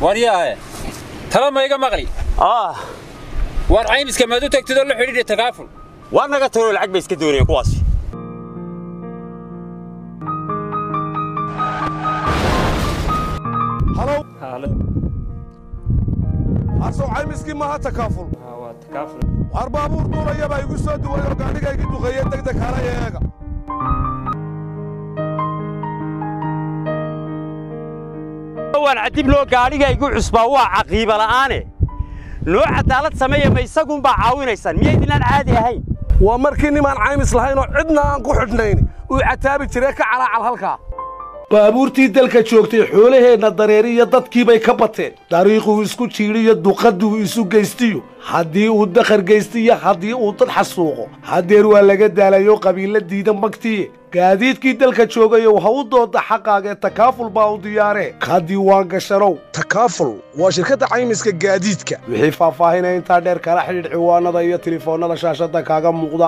waryaahe tala ma iga maqli ah waar caymiska maad u tagtidoo la xidhiidha takaaful waa naga tagoo lacag bay iska doonayeen kuwaasi halow halo asow caymiskii maaha takaaful waa takaaful waar baabuur duulayabaa igu soo duway oo gaadhiga igi duqeeye degdeg halaya eega waan cadib loo gaadhiga igu cusbaa waa caqiiba la'aane noo cadaalad sameeya ma isagunbaa caawinaysaan miyaydinaan caadi ahayn waa markii nimaan caymis lahayn oo cidna aan ku xidhnayn uu cataabi jiree ka calaacal halkaa baabuurtii dalka joogtay xoolaheenna dareeri iyo dadkiibay ka bateen dariiquu isku jiidhiyo duqadduu isu geystiyo haddii uu dakhar geystiyo haddii uu dad xasuuqo haddeer waa laga daalayo qabiilla diida magtiye gaadiidkii dalka joogayow ha u dooda xaqaagee takaaful baa u diyaaree ka diiwaan gashanow takaaful waa shirkadda caymiska gaadiidka wixii faahfaahinaya intaa dheer kala xidhiidh ciwaanada iyo tilifoonnada shaashadda kaaga muuqda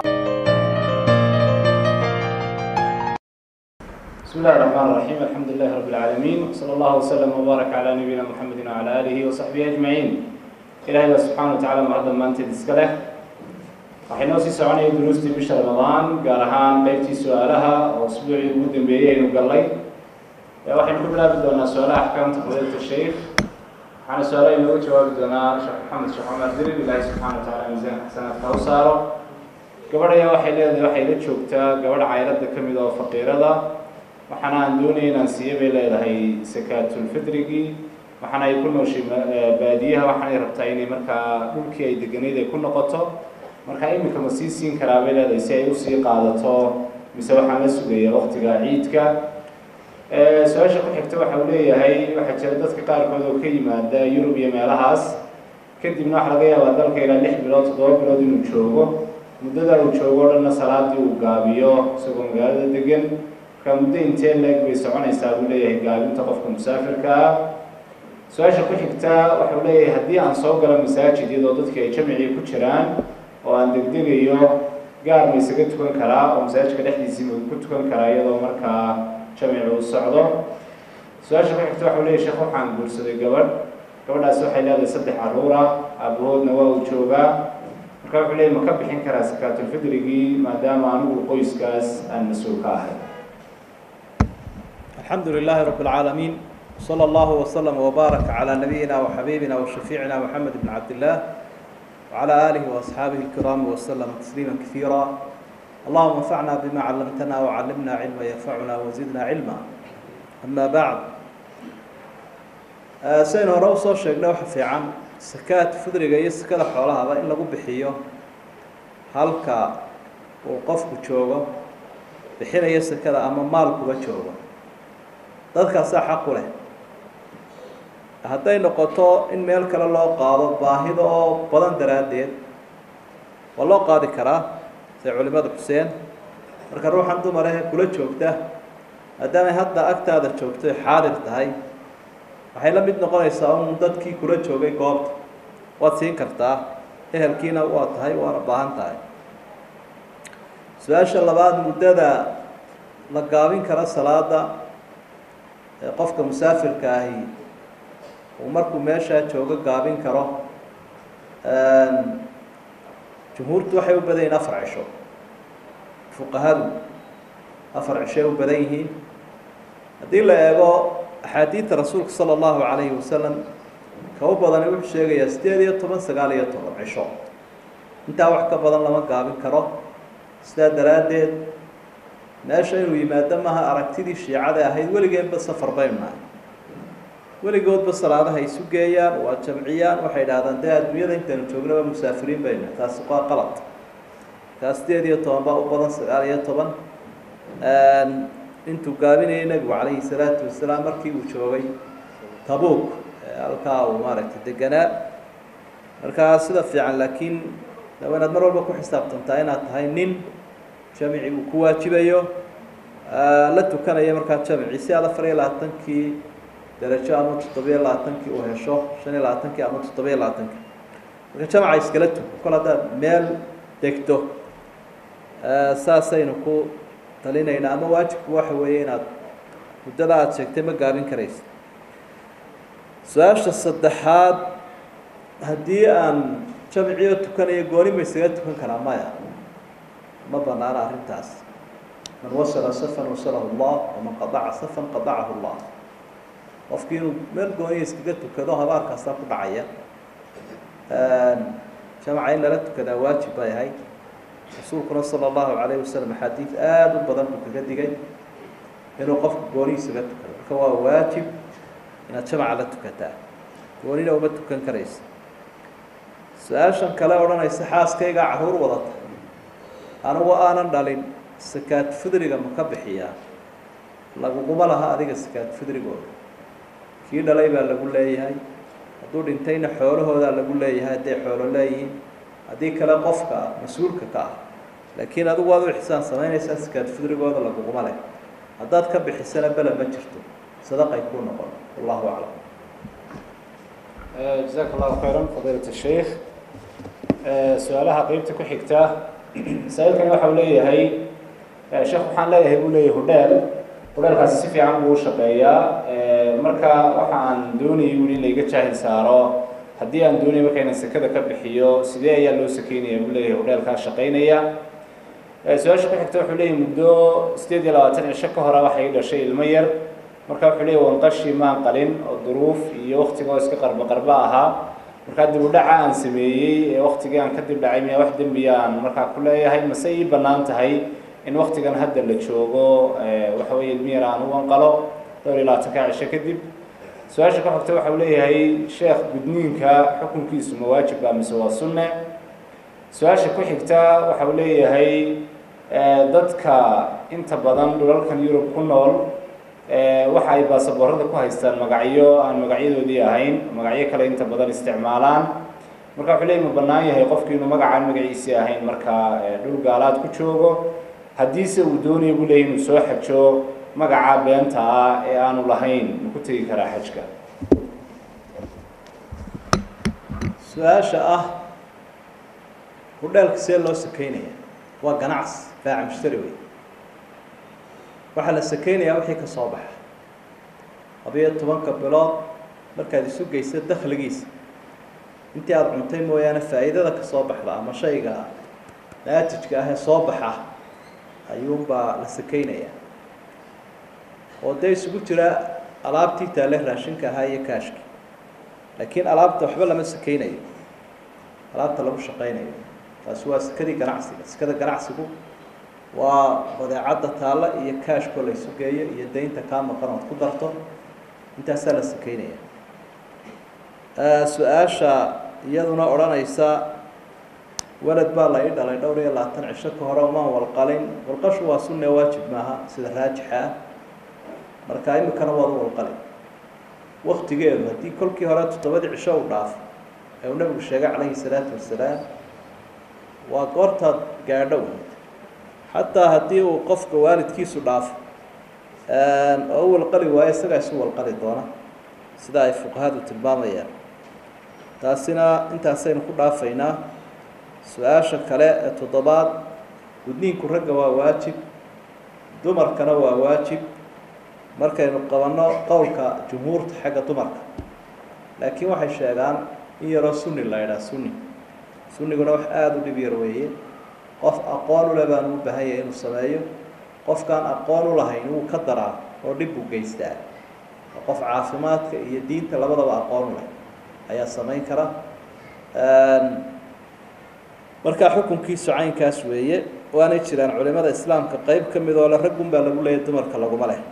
بسم الله الرحمن الرحيم الحمد لله رب العالمين وصلى الله وسلم وبارك على نبينا محمد وعلى آله وصحبه أجمعين إلهي سبحانه وتعالى مهدا ما أنت تسكله waxaynu sii soconaya duruustii bisha ramadaan gaar ahaan qaybtii su-aalaha oo usbuucii ugu dambeeyey aynu gallay waxaynu ku bilaabi doonaa su-aalaha axkaamta fadiilata sheikh waxaana su-aalaha inooga jawaabi doonaa sheekh maxamed sheekh cumar dirir ilaahi subxaana wa tacaala miisaanka xasanaadka u saaro gabadhaya waxay leedahay waxay la joogtaa gabadha cayradda ka mid oo faqiirada waxaana aan doonaya inaan siiya bay leedahay sakaatulfidrigii waxaana ay ku nooshay baadiyaha waxaanay rabtaa inay markaa dhulkii ay deganayd ay ku noqoto marka iminka ma sii siin karaa bay leedahay si ay usii qaadato mise waxaan la sugaya waqtiga ciidka su-aasha ku xigta waxa uu leeyahay waxaa jira dadka qaarkood oo ka yimaada yurub iyo meelahaas kadibna waxaa laga yaabaa dalka ilaa lix bilood toddoba bilood inuu joogo muddada uu joogo o dhanna salaadii uu gaabiyo isagoo magaalada degan marka muddo intee leeg bay soconaysaa buu leeyahay gaabinta qofka musaafirka ah su-aasha ku xigta waxau leeyahay haddii aan soo galo masaajid iyadoo dadkii ay jamicii ku jiraan oo aan degdegayo gaar ma isaga tukan karaa oo masaajidka dhexdiisii ma ku tukan karaa iyadoo markaa jamic uu socdo su-aasha ku xigta waxau leeyahay sheekh waxaan guursaday gabadh gabadhaasi waxay leedahay saddex carruur ah aabahoodna waa uu joogaa marka wuxuu leeyahay ma ka bixin karaa sakaatulfidrigii maadaama anigu qoyskaas aan mas-uul ka ahay الحمد لله رب العالمين صلى الله وسلم وبارك على نبينا وحبيبنا وشفيعنا محمد بن عبد الله وعلى آله وأصحابه الكرام وسلم تسليما كثيرا اللهم انفعنا بما علمتنا وعلمنا علما ينفعنا وزدنا علما أما بعد سين hore usoo sheegnay waxa fiican sakaad fudriga iyo sakada xoolahaba in lagu bixiyo halka uu qofku joogo bixinayo sakada ama maalkuba joogo dadkaasaa xaq u leh hadday noqoto in meel kale loo qaado baahida oo badan daraaddeed waa loo qaadi karaa say culimada xuseen marka ruuxan dumar ahe kula joogta maadaamay hadda agtaada joogto xaadir tahay waxay la mid noqonaysaa un dadkii kula joogay goobta waad siin kartaa ehelkiina waa tahay waana baahan tahay su-aasha labaad muddada la gaabin kara salaada qofka musaafirka ahi uu markuu meeshaa joogo gaabin karo jumhuurtu waxay u badan yihiin afar cisho fuqahadu afar cishoay u badan yihiin haddii la eego axaadiidta rasuulka sala allahu calayhi wasalam ka u badani wuxuu sheegayaa sideed iyo toban sagaal iyo toban cisho intaa wax ka badan lama gaabin karo sidaa daraaddeed meesha inuu yimaado maha aragtidii shiicada ahayd weligeenba safar baynu nahay weligoodba salaadaha isu geeyaan waa jamciyaan waxay idhahdaan dee adduunyada intaynu joognaba musaafiriin baynu nahay taasi waa qalad kaa sideed iyo toban baa u badan sagaal iyo toban intuu gaabinayay nebigu calayhi salaatu wasalaam markii uu joogay tabuuk halkaa uu maaragtay deganaa markaa sida fiican laakiin waa inaad mar walba ku xisaabtantaa inaad tahay nin jamici uu ku waajibayo la tukanaya markaa jamici si aad afar iyo labaatankii darajo ama toddobiyo labaatankii uu hesho shan iyo labaatankii ama toddobiyo labaatankii marka jamaca iskala tuko kol haddaad meel degto saasaynu ku talinaynaa ama waajibku waxa weeye inaad muddada aada sheegtay ma gaabin karaysa su-aasha saddexaad haddii aan jamciyo tukanayo gooni ma isaga tukan karaa maya ma banaana arrintaas man wasala safan wasalahu llah waman qadaca safan qadacahu llah qofkii inuu meel gooniya iskaga tukado habaarkaasaa ku dhacaya jamca in lala tukadaa waajib bay ahayd rasuulkuna sala allahu calayh wasalam axaadiid aada u badan buu kaga digay inuu qofku gooni isaga tukado marka waa waajib inaad jamca la tukataa goonina uma tukan karaysa su-aashan kale odhanaysa xaaskaygaa caruur wadata anigu aanan dhalin sakaad fidriga ma ka bixiyaa laguguma laha adiga sakaad fidrigooda kii dhalay baa lagu leeyahay hadduu dhintayna xoolahoodaa lagu leeyahay hadday xoolo leeyihiin haddii kale qofka mas-uulka ka ah laakiin adigu waad u ixsaan samaynaysaa sakaad fidrigooda laguguma leh haddaad ka bixisana bele ma jirto sadaqay kuu noqon wallahu aclam jazaak allahu khayran fadiilat sheikh su-aalaha qeybta ku xigta saa-iilkani waxa uu leeyahay sheekh waxaan leeyahay buu leeyahay hudheel hudheelkaasi si fiican buu u shaqeeyaa marka waxa aan doonayay buu in layga jaahil saaro haddii aan doonaya marka inaan sekada ka bixiyo sidee ayaa loo sakeynaya buu leeyahay hudheelkaa shaqeynaya su-aasha ku xigta wuxuu leeyahay muddo sideed iyo labaatan cisho ka hore waxay dhashay ilmo yar marka wuxuu leeyahy wanqashi maan qalin oo duruuf iyo waktiga oo iska qarba qarba ahaa markaa dib u dhaca aan sameeyey ee waktigii aan ka dib dhacay miyaa wax dembiya aan markaa ku leeyahay mase ii bannaan tahay in waktigan hadda la joogo waxa weeye ilmi yar aan u wanqalo dhowr iyo labaatanka cisho kadib su-aasha ka xogta waxa uu leeyahay sheekh gudniinka xukunkiisu ma waajib baa mise waa sunne su-aasha ku xigta waxa uu leeyahay dadka inta badan dhulalkan yurub ku nool waxa ay baasaboorada ku haystaan magacyo aan magacyadoodii ahayn magacyo kale inta badan isticmaalaan marka wuxuu leeyahy ma bannaan yahay qofki inuu magacaan magaciisii ahayn markaa dhul gaalaad ku joogo haddiise uu doonaya buu leeyahy inuu soo xajo magaca beenta ah ee aanu lahayn ma ku tegi karaa xajka su-aasha ah hudheelka see loo sakeynaya waa ganacsi baaca mushtari wey waxaa la sakeynayaa wixii ka soo baxa labiyo tobanka bilood markaad isu geysa dakhligiisa intii aada cuntay mooyaane faa'iidada ka soo baxda ama shayga naatijka ah ee soo baxa ayuunbaa la sakeynayaa oo dee isugu jira alaabtii taale raashinka ahaa iyo kaashki laakiin alaabta waxba lama sakeynayo alaabta lagu shaqeynayo taasi waa sekadii ganacsiga sekada ganacsigu waa badeecadda taalla iyo kaashkoo la isu geeyo iyo daynta kaa maqan ood ku darto intaasaa la sakeynaya su-aasha iyaduna odhanaysa walad baa la ii dhalay dhowr iyo labaatan cisho ka hore umaan walqalin walqashu waa sunne waajib maaha sida raajixa ah marka imikana waad u walqalin waktigeedu haddii kolkii hore toddobadii cisho u dhaafo ee uu nabigu sheegay calayhi salaatu wasalaam waa goortaad gaadho xataa haddii uu qofka waalidkiisu dhaafo oo u walqali waayo isagaa isu walqali doona sida ay fuqahadu tilmaamayaan taasina intaasaynu ku dhaafaynaa su-aasha kale ee toddobaad gudniinku ragga waa waajib dumarkana waa waajib markaynu qabanno qowlka jumhuurta xagga dumarka laakiin waxay sheegaan in yaroo sunni la ydhaha sunni sunniguna wax aada u dhib yar weeye qof aqoon u leh baan u baahan yahay inuu sameeyo qofkaan aqoon u lahayn wuu ka daraa oo dhib buu geystaa oo qof caafimaadka iyo diinta labadaba aqoon u leh ayaa samayn kara markaa xukunkiisu caynkaas weeye waanay jiraan culimada islaamka qeyb ka mid oo le raggun baa lagu leeyahy dumarka laguma leh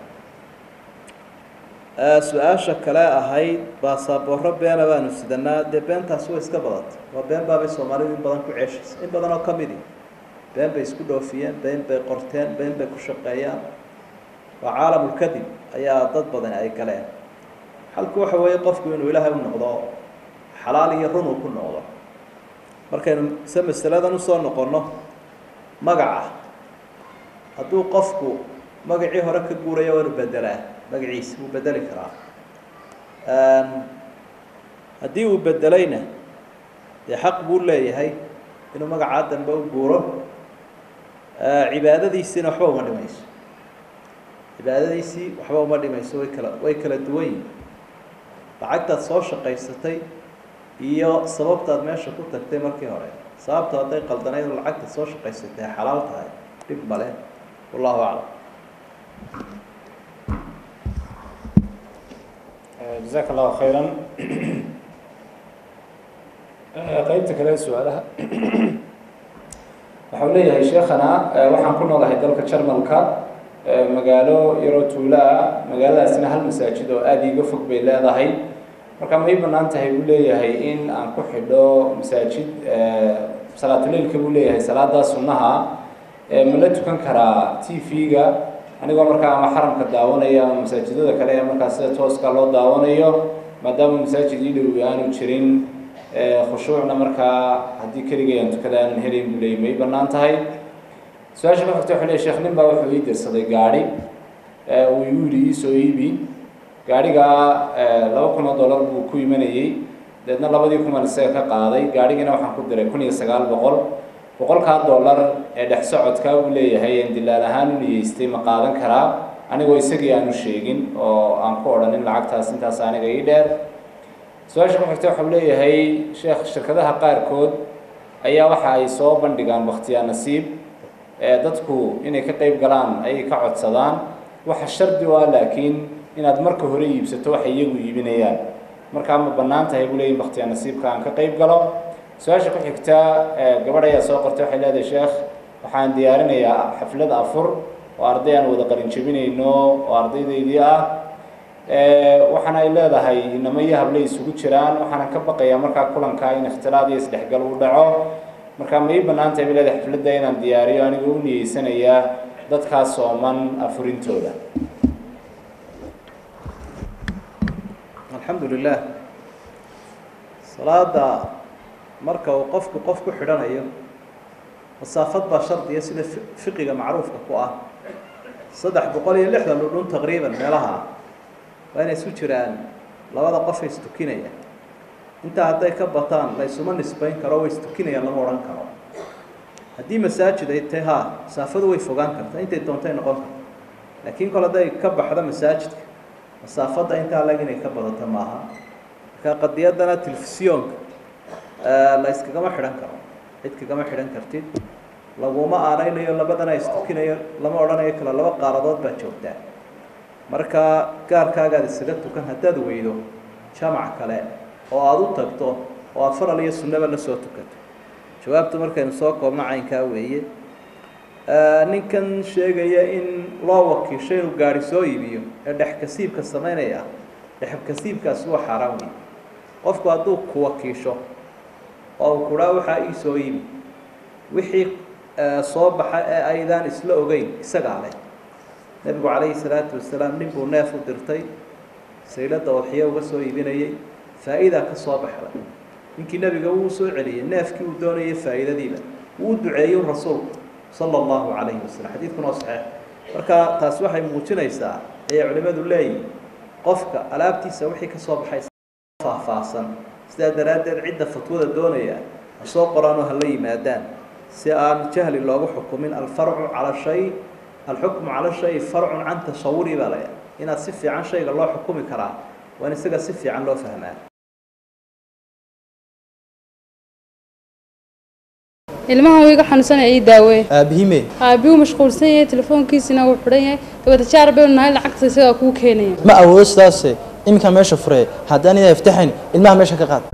su-aasha kale ahayd baasaboorro beena baanu sidanaa dee beentaasi way iska badantay waa been baabay soomaalidu in badan ku ceeshaysa in badan oo ka midi been bay isku dhoofiyeen been bay qorteen been bay ku shaqeeyaan waa caalamulkadib ayaa dad badan ay galeen xalku waxa weeye qofku inuu ilaahay u noqdo xalaal iyo run uu ku noqdo markaynu se masaladan usoo noqonno magaca hadduu qofku magacii hore ka guuraya waa inu bedelaa magaciisa wuu bedeli karaa haddii uu bedelayna dee xaq buu leeyahay inuu magacaa dambe u guuro cibaadadiisiina waxba uma dhimayso cibaadadiisii waxba uma dhimayso way kala way kala duwan yihin lacagtaad soo shaqaysatay iyo sababtaad meesha ku tagtay markii hore sababtu hadday qaldanayd oo lacagtaad soo shaqaysatay ay xalaal tahay dhib male wallahu aclam jazaaka allahu khayran qeybta kale su-aalaha waxau leeyahay sheekhana waxaan ku noolahay dalka jarmalka magaalo yaroo tuulo ah magaaladaasina hal masaajid oo aada iiga fog bay leedahay marka ma ii banaan tahay buu leeyahay in aan ku xidho masaajid salaatuleilka buu leeyahay salaadaa sunnaha ma la tukan karaa t v-ga anigoo markaa ama xaramka daawanaya ama masaajidada kale ee markaa sida tooska loo daawanayo maadaama masaajid ii dhow aanu jirin khushuucna markaa haddii keligay aan tukada aanan helayn buu leeyay ma ii banaan tahay su-aasha ka xigta wuxuu leey sheekh nin baa wuxuu ii dirsaday gaadhi uu igu yidhi iisoo iibi gaadhigaa laba kun oo dollar buu ku imanayey deedna labadii kuman isaga ka qaaday gaadhigiina waxaan ku diray kun iyo sagaal boqol boqolkaa dollar ee dhex socodkaa uu leeyahay een dilaal ahaan u niyeystay ma qaadan karaa anigoo isagii aanu sheegin oo aan ku odhanin lacagtaas intaas aniga ii dheer su-aasha ku xigta waxau leeyahay sheekh shirkadaha qaarkood ayaa waxa ay soo bandhigaan wakhtiyaa nasiib dadku inay ka qayb galaan ayay ka codsadaan waxa shardi u ah laakiin inaad marka hore iibsato waxa iyagu iibinayaan markaa ma bannaan tahay buu leeyahy wakhtiyaa nasiibka aan ka qayb galo su-aasha ku xigta gabadh ayaa soo qortay waxay leedahay sheekh waxaan diyaarinayaa xaflad afur oo arday aan wada qalin jebinayno oo ardaydaydii ah waxaana ay leedahay inamo iyo hable isugu jiraan waxaana ka baqayaa markaa kulanka in ikhtilaad iyo isdhexgal uu dhaco markaa ma ii bannaan tahay bay leedahay xafladda inaan diyaariyo anigoo u niyeysanayaa dadkaa sooman afurintooda alxamdu lilah salaada marka uu qofku qof ku xidhanayo masaafad baa shardiya sida fiqiga macruufka ku ah saddex boqol iyo lixdan dhudhun taqriiban meelaha waa inay isu jiraan labada qof ay istukinayaan intaa hadday ka bataan la ysuma nisbayn karo way istukinayaan lama odhan karo haddii masaajid ay tahay ha masaafadu way fogaan kartaa intay doontay noqon karta laakiin kol hadday ka baxdo masaajidka masaafadda intaa lag inay ka badato maaha marka qadiyaddana telefisyoonka la yskagama xidhan karo cid kagama xidhan kartid laguma aanaynayo labadana istukinayo lama odhanayo kale laba qaaradood baa joogtaa marka gaarkaagaad isaga tukan haddaad weydo jamac kale oo aada u tagto oo aada faral iyo sunnaba la soo tukato jawaabtu markaynu soo koobno caynkaa weeye ninkan sheegaya in loo wakiisho inuu gaari soo iibiyo ee dhexkasiibka samaynaya dhexkasiibkaasi waa xaaraan wey qofku hadduu ku wakiisho oo uu kuhaa waxaa ii soo iibi wixii soo baxa ee aydaan isla ogeyn isagaa leh nebigu calayhi salaatu wasalaam nin buu neef u dirtay sayladda odxiyo uga soo iibinayay faa'iidaa ka soo baxday ninkii nebiga wuu soo celiyey neefkii uu doonayay faa'iidadiiba wuu duceeyey rasuulku sala allahu calayhi wasalam xadiidkuna waa saxiix marka taasi waxay muujinaysaa ayay culimmadu leeyihin qofka alaabtiisa wixii ka soo baxay faahfaahsan sidaa daraaddeed cidda fatwada doonaya ha soo qoraanoo hala yimaadaan si aan jahli loogu xukumin alfarcu cala shay alxukmu cala shay farcun can tasawuri baa laya inaad si fiican shayga loo xukumi karaa waa in isaga si fiican loo fahmaa ilmahan wuu iga xanuunsanaya ii daaweeye aabihime aabbihu mashquulsan yahay telefoonkiisina wuu xidhan yahay dabada jaar baynu nahay lacagta isagaa kuu keenaya ma awoodo sidaase iminkaa meesha furee haddaan idaa iftaxayn ilmaha meesha ka qaad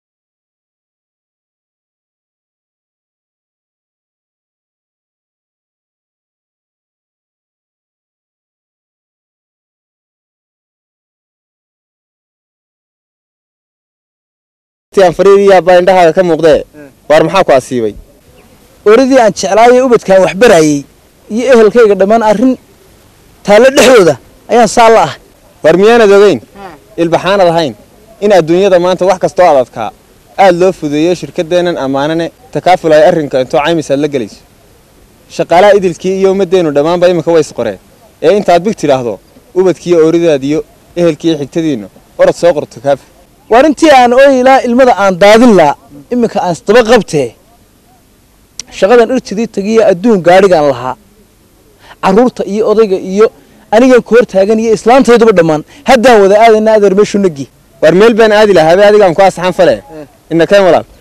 fariiriyaabaa indhahaaga ka muuqdee waar maxaa ku asiibay oradii aan jeclaayay ubadkaan wax barayay iyo ehelkayga dhammaan arrin taallo dhexdooda ayaan saa la ah war miyaanad ogeyn ilbaxaanad ahayn in adduunyada maanta wax kastoo adadkaa aad loo fudeeyo shirkaddeennan ammaanane takaaful ay arrinka intoo caymis aad la gelayso shaqaalaha idilkii iyo ummaddeennu dhammaanba iminka way isqoreen ee intaad big tidhaahdo ubadkiiyo ooridaadiyo ehelkiiyo xigtadiinnu orod soo qor takaaful waar intii aan ooyi ilaa ilmada aan daadin laa iminka aan isdaba qabtee shaqadan irtidii tagiya adduun gaadhigaan lahaa carruurta iyo odayga iyo anigan ku hor taagan iyo islaantayduba dhammaan haddaan wada aadayna adeer meeshu nagi war meel baan aadi lahaa habe adigaan ku asaxan fale ina keen walaal